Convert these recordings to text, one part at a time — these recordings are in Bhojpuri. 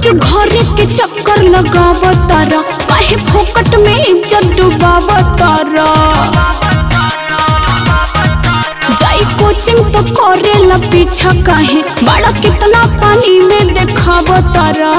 रोज घरे के चक्कर लगाव तारा काहे फोकट में इज्जत डुबाव तारा जाई कोचिंग तो करेला पीछा काहे बड़ा कितना पानी में देखाव तारा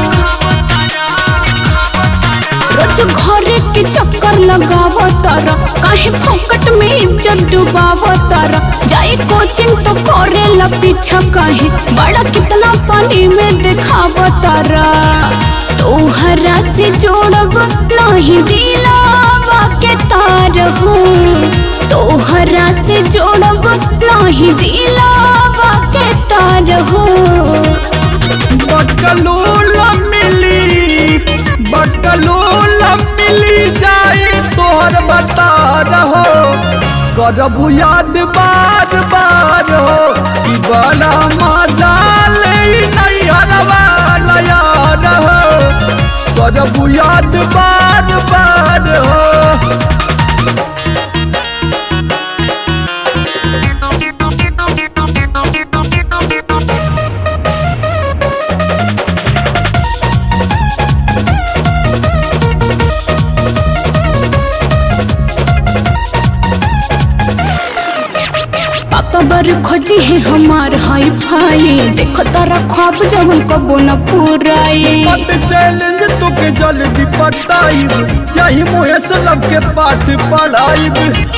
रोज घरे के चक्कर लगाव तारा काहे फोकट में इज्जत डुबाव तारा जाई कोचिंग तो करेला पीछा काहे बड़ा कितना पानी में देखाव तारा तोहरा से जोड़ब नहीं दिलावा के तार हो तोहरा से जोड़ब नहीं दिलावा के तार हो बटलूल मिली बटलूल मिली जाए तोहर बता रहो करबू याद बार बार हो कि बड़ा मजा ले नैहरवा याद हो करबू याद बार बार हो पापा बर खोजी है हमार हाई फाई देखो तारा ख्वाब जवन कबो न पूराई पद चैलेंज तुके जल्दी पटाइब यही मुहे से लब के पाठ पढ़ाइब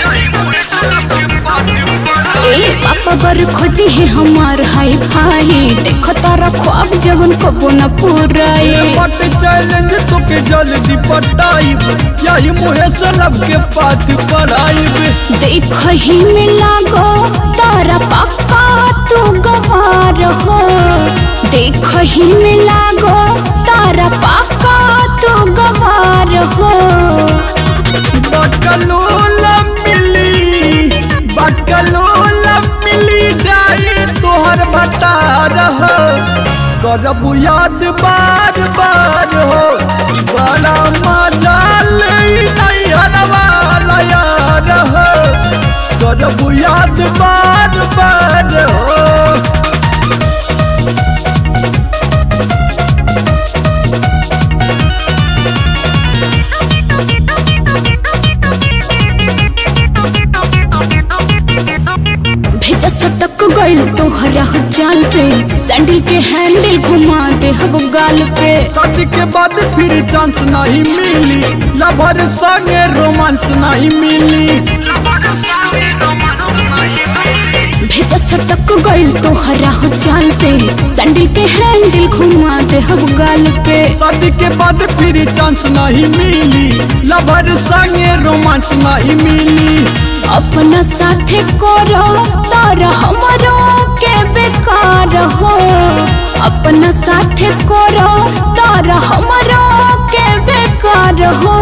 ए पापा बर खोजी है हमार हाई फाई देखो तारा ख्वाब जवन कबो न पूराई पट चैलेंज तुके जल्दी पटाइब यही मुहे से लब के पाठ पढ़ाइब देख ही में लागो तारा पक्का तू गवार हो देख ही में लागो तारा पक्का तू गवार हो बटलूल मिली बटलूल मिली जाए तोहर बता रहो करबू याद बार बार हो कि बड़ा मजा ले नैहरवा याद हो करबू याद बार बार हो भेजा सटक गइल तोहरा हो जाल पे सैंडल के हैंडल घुमा दे हब गाल पे शादी के बाद फिर चांस नहीं मिली लवर संगे रोमांस नहीं मिली भेजा सटक गइल तोहरा हो जाल पे सैंडल के हैंडल घुमा दे हब गाल पे शादी के बाद फिर चांस नहीं मिली लवर संगे रोमांस नहीं मिली अपना साथे करो तारा हमरो के बेकार हो अपना साथे करो तारा हमरो के बेकार हो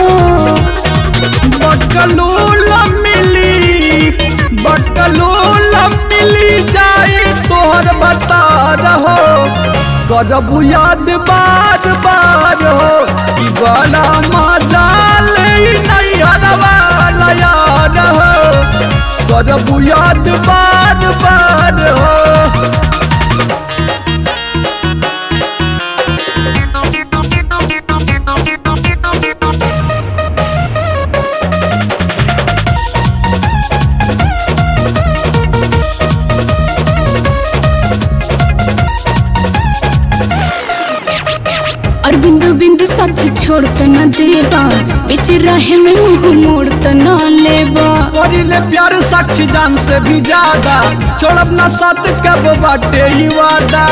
बटलूल मिली बटलूल मिली जाए तोहर बता रहो करबू याद बार बार हो कि बड़ा मजा ले नैहरवा याद हो करबू याद बार बार हो और बिंदु बिंदु साथ छोड़ त न देबा बीच रहे में मुंह मोड़ त न लेबा करिले प्यार साक्षी जान से भी ज्यादा छोड़ब ना साथ कब बाटे ही वादा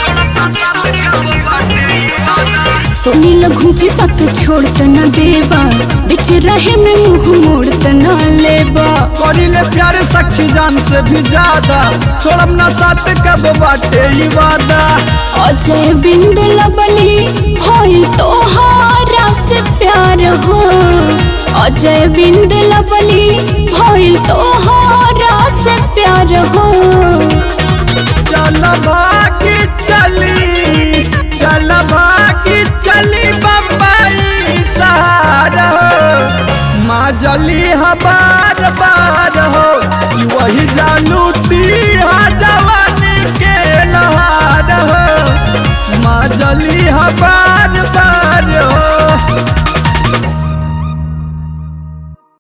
सुनील घुंची साथ छोड़ त न देबा बीच रहे में मुंह मोड़ त न लेबा करिले प्यार साक्षी जान से भी ज्यादा छोड़ब ना साथ कब बाटे ही वादा अजय बिंद लबली होई तोहारा से प्यार हो अजय बिंद लबली होई तोहारा से प्यार हो चल भागी चली चल भागी चली बम्बई सहारा हो माँ जली हा बार बार हो कि वही जानू ती हा जवानी के लहार हो माँ जली बार बार हो